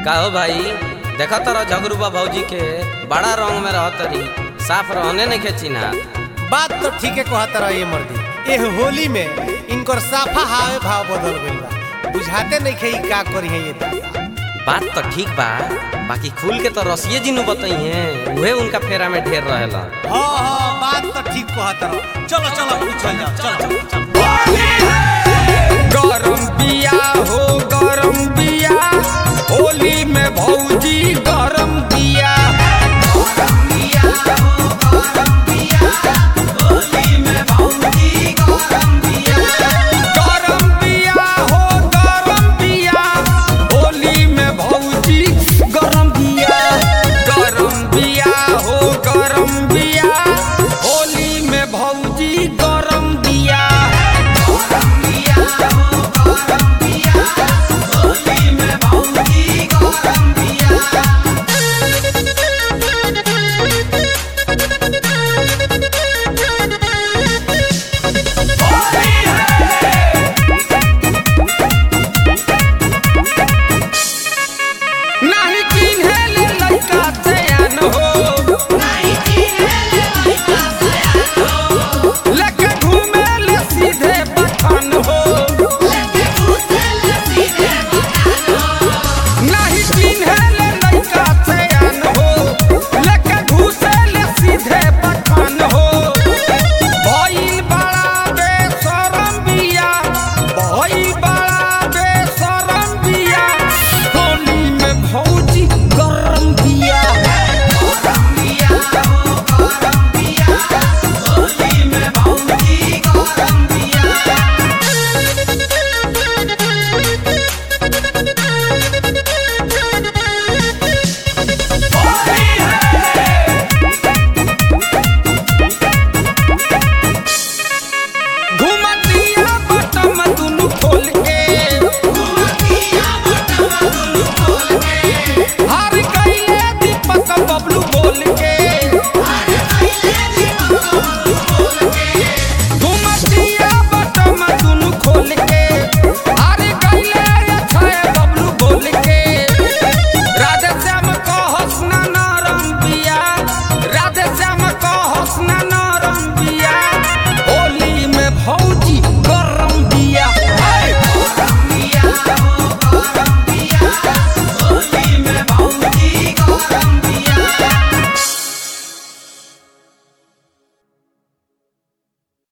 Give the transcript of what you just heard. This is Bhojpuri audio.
का हो भाई देखा तारा झगरूबा भौजी के बड़ा रंग में रह तरी साफ रहने नहीं खेची ना बात तो ठीक है कहत रहा ये मर्दी एह होली में इनकर साफा हावे भाव बदल गइल बा बुझाते नहीं खे का करी है ये दादा बात तो ठीक बा बाकी खुल के तो रसिए जी नु बताई हैं उहे उनका फेरा में ढेर रहेला हाँ हाँ बात तो ठीक कहत रहा चलो चलो पूछल जाओ चलो चलो चलो गरम बिया हो गरम बिया होली में भौजी गरम बिया गरम बिया हो गरम बिया होली में भौजी गरम बिया गरम बिया हो गरम बिया होली में भौजी गरम बिया